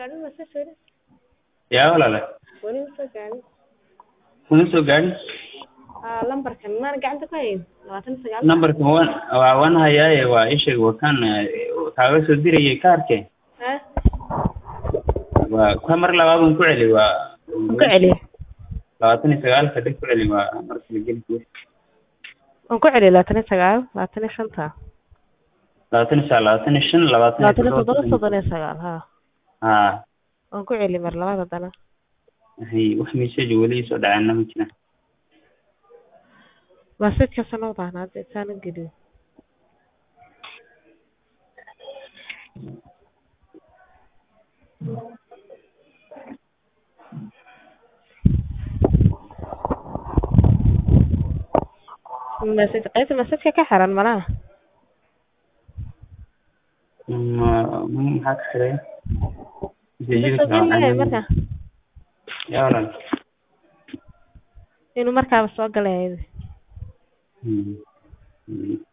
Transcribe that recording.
gaadhin message weli yaa walaale weli ma soo gaadhin kuma soo gaadhin haa lambarkan maana gacanta ku hayn labaatan iyo sagaal nambarka waan waa waan hayaaye waa isheeg waa kan kaaga soo dirayay kaarke ha waa ka mar labaadan ku celi waa ku celiya labaatan iyo sagaalka dhig ku celi waa marka la geli karo waan ku celiya labaatan iyo sagaal labaatan iyo shanta labaatan iyo sagaal labaatan iyo shan labaatan labaatan iyo iyo toddoba toddoba soddon iyo sagaal ha haa waan ku celiya mar labaad haddana hay wax message weli soo dhaceena ma jiraan message-kaasa noo baahnaa hadda intaan u geliyo message qaybta message-ka ka xiran malaha Ma- maxaa ka xiray Inuu soo geli lahayn marka yaa walaal inuu markaaba soo galay Hmm. Hmm.